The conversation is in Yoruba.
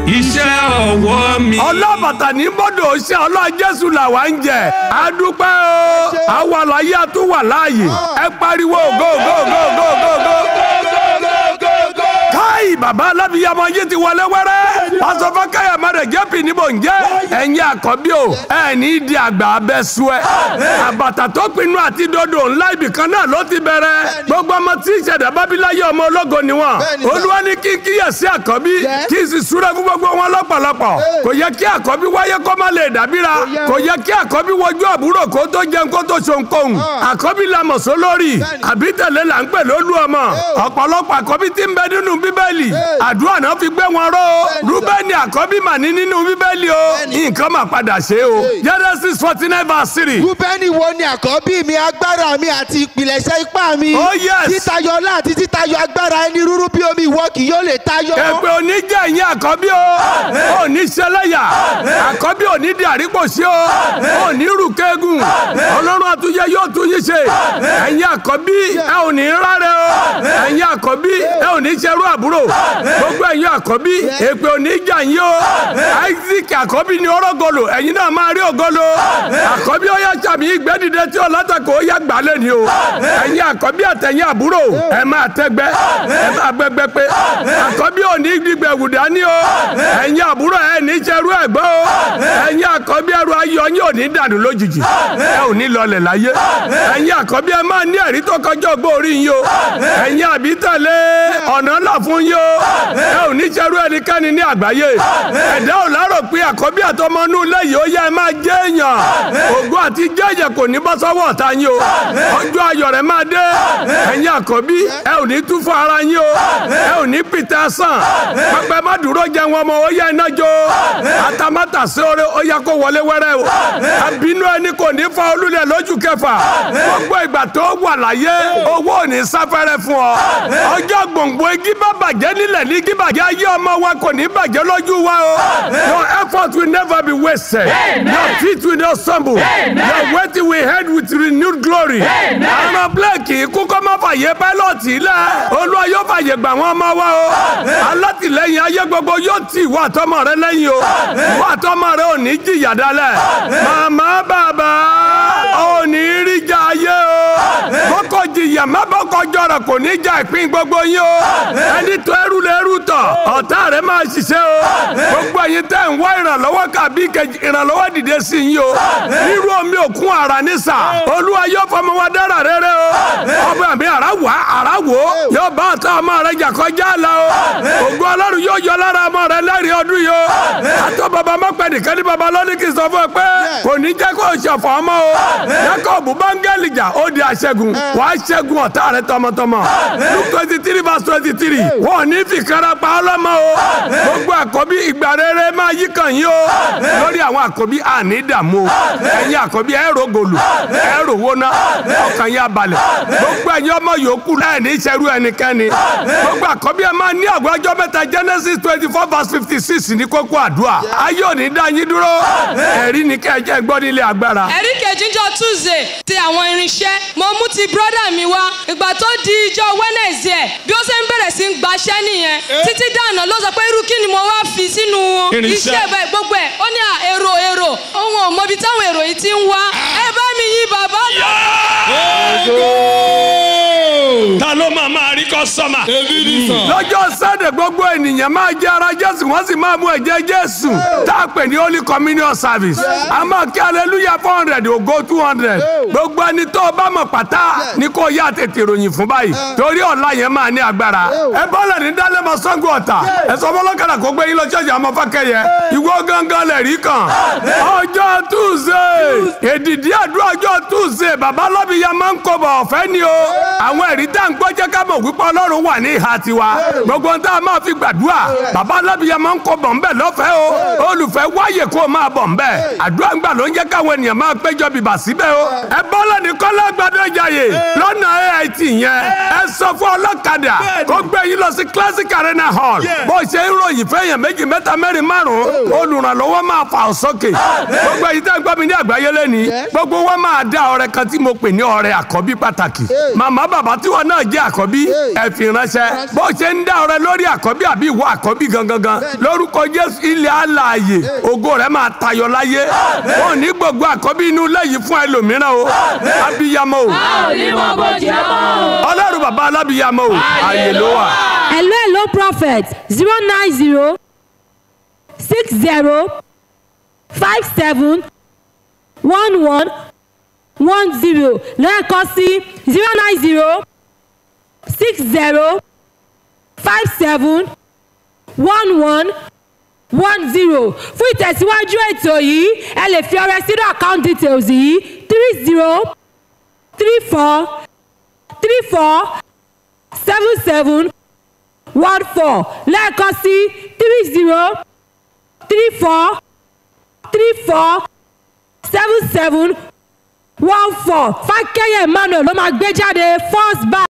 iṣẹ́ ọwọ́ mi. ọlọ́bàtà ní bọ́dọ̀ ṣe ọlọ́jẹ́sù làwa ń jẹ adúpẹ́ o àwa láyé àtúwà láàyè ẹ pariwo go go go go go go. káyì bàbá alábìyàmọ yìí ti wọlé wẹ́rẹ́ pásọfọ káyà mẹrẹ jẹ́pì níbo ń jẹ́ ẹ̀yin àkọ́bí o ẹ̀ ní di àgbà abẹ́ sú ẹ. àbàtà tó pinnu àti dodo ńlá ibìkan náà ló ti bẹ̀rẹ̀ gbogbo ọmọ tí ìṣẹ̀dá bábíláyé ọmọ ológo ni wọn olúwa ní kí n kíyèsí àkọ́bí kí n sì súré fún gbogbo wọn lọ́pọ̀lọpọ̀ kò yẹ kí àkọ́bí wáyé kó má lè dàbíra kò yẹ kí àkọ́bí wojú àbúrò kó tó jẹun kó tó ṣoǹkóhùn àkọ́bí la mọ̀ só lórí àbí tẹ̀lé là ń pè lólú ọmọ ọ̀pọ̀lọpọ̀ àkọ́bí tí ń bẹ nínú bíbélì àdúrà náà fi gbé wọn ró rúbẹ́nì àkọ́bí mà ní nínú bíbélì o nǹkan mà padà ṣe o genesis forty nine verse three. rúbẹ́nì wo ni àkọ́bí mi agbára mi àti ìpìlẹ̀ṣẹ̀ ipá mi. Oh, yes. títayọ ọlá àti títayọ agbára ẹni rúrú bí omi ìwọ kì yóò lè tayọ. èpè òní jẹ́ ìyẹn àkọ́bí o òní ṣẹlẹ́yà àkọ́bí òní di àríkòsí o òní rúkẹ́gùn ọlọ́run àtúnyẹ yóò tún yín ṣe ẹ̀yin àkọ́bí ẹ ò ní rárẹ̀ o ẹ̀yin àkọ́bí ẹ ò ní ṣerú àbúrò gbogbo ẹ̀yin àkọ́bí èpè òní jà yín o isaac àkọ́bí ni ọ̀rọ̀gọ̀lò ẹ̀yin náà máa rí ògolo àkọ́bí ó yá sàmì ìgbẹ́dìde tí ọ̀làtàkọ̀ ó yá gbálẹ̀ ni o ẹ̀yin àkọ́bí àtẹ̀yìn àbúrò ẹ máa tẹ́gbẹ́ ẹ máa gbẹgbẹ́ pé àkọ́bí ò ní gbígbẹ́ wùdá ní o ẹ̀yin àbúrò ẹ ní ṣerú ẹ̀gbọ́n o ẹ̀yin àkọ́bí ẹrù ayọ̀ yín ò ní dànù lójijì ẹ ò ní lọlẹ̀ láyé ẹ̀yin àkọ́bí ẹ máa ní ẹ̀rí tó kọjá ọgbọ́n orí yín o ẹ̀yin àbí tẹ̀lé ọ̀nà ńlá fún yín o ẹ ò ní ṣerú ẹnikẹ́ni ní àgbáyé ẹ̀dá ò lárò pé àkọ́bí àtọmọnú lẹ́yìn ó yẹ ẹ máa jẹ́ èèyàn ògo àti jẹ́jẹ̀ kò ní bọ́ sọ́wọ́ ọ̀tá yín o ọjọ́ ayọ̀ rẹ̀ máa dé ẹ̀yin àkọ́bí ẹ ò ní tú fún ara yín o ẹ ò ní pìtẹ́ sàn pẹpẹ má dúró jẹ wọn mọ ó yẹ iná jó atamátà sí oore ó yẹ kó wọlé wẹ́rẹ́ o àbínú ẹni kò ní fa olúlẹ̀ lójú kẹfà gbogbo ìgbà tó wà láyé owó ò ní sáfẹ́rẹ́ fún ọ ọjọ́ gbòǹgbò igi bá bàjẹ́ nílẹ̀ ní igi bàjẹ́ ayé ọmọ wa kò ní bàjẹ́ lójú wa o your effort will never be wasted your feet will not stumble your weight will head with renewed glory àwọn blake ikú kọ́ má fàyè pẹ́lọ́ọ̀tì lẹ̀ olúwa yóò fàyè gbà wọ́n ọmọ wa o alátìlẹyìn ayé gbogbo yóò tì ìwọ àtọmọ rẹ lẹ́yìn o ìwọ àtọmọ rẹ ò ní jìyà dálẹ̀ màmá bàbá ò ní rí jà ayé o bọ́kọ jìyà má bọ́kọ jọrọ kò ní jà ìpín gbogbo yín o ẹni tó ẹrú lẹ́rú tọ̀ ọ̀tá rẹ máa ṣiṣẹ́ o gbogbo ẹ̀yin tẹ́ ń wá ìrànlọ́wọ́ kàbí kejì ìrànlọ́wọ́ dìde sí yín o nírú omi òkun àrà nísà olúwa yóò fọmọ wa dára rere o ọba mi àrà wá àrà wò yóò bá ọ̀tá ọmọ rẹ jà kọjá la o ògùn ọlọ́run yóò yọ lára ọmọ rẹ lẹ́rìí ọdún yìí o àtọ́ bàbá mọ́pẹ́ nìkan ní bàbá lọ́ní kì í sọ fún ẹ pé kò ní jẹ́ kó o ṣọ̀fọ̀ ọmọ o jacob bángẹ́lì jà ó di aṣẹ́gun wà á ṣẹ́gun ọ̀tá rẹ tọmọtọmọ luke twenty three verse twenty three wọn ò ní fi kára pa ọlọ́mọ o gbogbo àkọ́bí ìgbà rere máa yí kàn yín o lórí àwọn àkọ́bí àní dààmú o ẹ̀yin àkọ́bí ẹ̀ rògòlù ẹ̀ ròwóná ọkàn yín abalẹ̀ gbogbo ẹ̀yin ọmọ yòókù ẹ̀ ní ìṣẹ́rú ẹnikẹ́ni gbogbo àkọ́bí ẹ̀ máa ní àgbájọ mẹ́ta genesis twenty four verse fifty six ní kókó àdúrà ayé òní dá yín dúró ẹ̀rí ni kẹ́ẹ̀jẹ́ gbọ́ nílé agbára. ẹ̀rí kejì jọ tuesday ti àwọn irinṣẹ́ mo mú ti brọ́dà mi wá ìgbà tó di ijọ́ wednesday bí ó ṣe ń bẹ̀rẹ̀ sí ń gbaṣẹ́ nìyẹn títí dáná ló sọ pé irú kí ni mo wá fi sínú Irinṣẹ́. iṣẹ́ bẹ́ẹ̀ gbogbo ẹ̀ ó ní à èrò èrò òun ò mọbi táwọn èrò yìí ti ń wá ẹ bá mi yí bàbá náà. ta ló máa máa rí kọ́sọ́mà. lọ́jọ́ sẹ́dẹ̀ gbogbo ènìyàn máa jẹ́ ara jésù wọ́n sì máa mú ẹ̀jẹ̀ jésù tá a pè ní holy communion service a máa kí hallelujah four hundred ògo two hundred gbogbo ẹni tó o bá mọ̀ pátá ni kò yá tètè ròyìn fún báyìí torí ọ̀la yẹn máa ní agbára ẹ bọ́lẹ̀ ní dálẹ́mọ̀ sango ọ̀tà ẹ sọ fọlọ́kadà kó gbé yín lọ ṣọ́ọ̀ṣì àmọ́ fákẹ́yẹ ìwọ gangan lẹ̀ rí kan ọjọ́ tuesday èdìdí àdúrà ọjọ́ tuesday bàbá lọ́bìyà máa ń kọ́ bọ̀ ọ̀fẹ́ ni o àwọn ẹ̀rí tá à ń gbọ́ jẹ́ ká mọ̀ wípé ọlọ́run wà ní ìhà tiwa gbogbo ohun tá a máa fi gbàdúrà bàbá lọ́bìyà máa ń kọ́ bọ̀ ńbẹ̀ lọ́fẹ̀ẹ́ o olùfẹ́ wáyè kó o máa bọ̀ ńbẹ̀ àdúrà ńgbà ló ń jẹ́ káwọn ènìyàn máa péjọ bìbà síbẹ̀ o ẹ bọ́lá ní kọ́lá gbàdọ̀ ìjàyè lọ́nà ait yẹn ẹ sọ fún ọlọ́kadà kó gbé yín lọ sí classic arena hall bó ṣe ń ròyìn fẹ́yàn méjì mẹ́ta mẹ́rin márùn-ún olùrànlọ́wọ́ máa fà ọ́ sókè gbogbo èyí tẹ́ ń gbọ́ mi ní àgbáyé lẹ́ni gbogbo wọn máa dá ọrẹ kan tí mo pè ní ọrẹ àkọ́bí pàtàkì màmá bàbá tí wọn náà jẹ́ àkọ́bí ẹ fi ránṣẹ́ bó ṣe ń dá ọrẹ lórí àkọ́bí àbí ìwọ àkọ́bí gangan gan lórúkọ jésù ilẹ̀ alààyè ògo rẹ̀ máa tayọ láyé wọn ò ní gbogbo àkọ́bí inú ilé yìí fún ẹlòmíràn o abiyamọ o ọlọ́run bàbá alábiyamọ o ààyè ló wà. hello hello prophet zero nine zero six zero five seven one one one zero lẹ́ẹ̀kan sí zero nine zero six zero five seven one one one zero fún ìtẹ̀síwájú ètò yìí ẹ lè fi ọrẹ sínú account details yìí three zero three four three four seven seven one four lẹ́ẹ̀kan sí three zero three four three four seven seven one four fákẹ́yẹ̀ emmanuel ló máa gbé jáde first bank.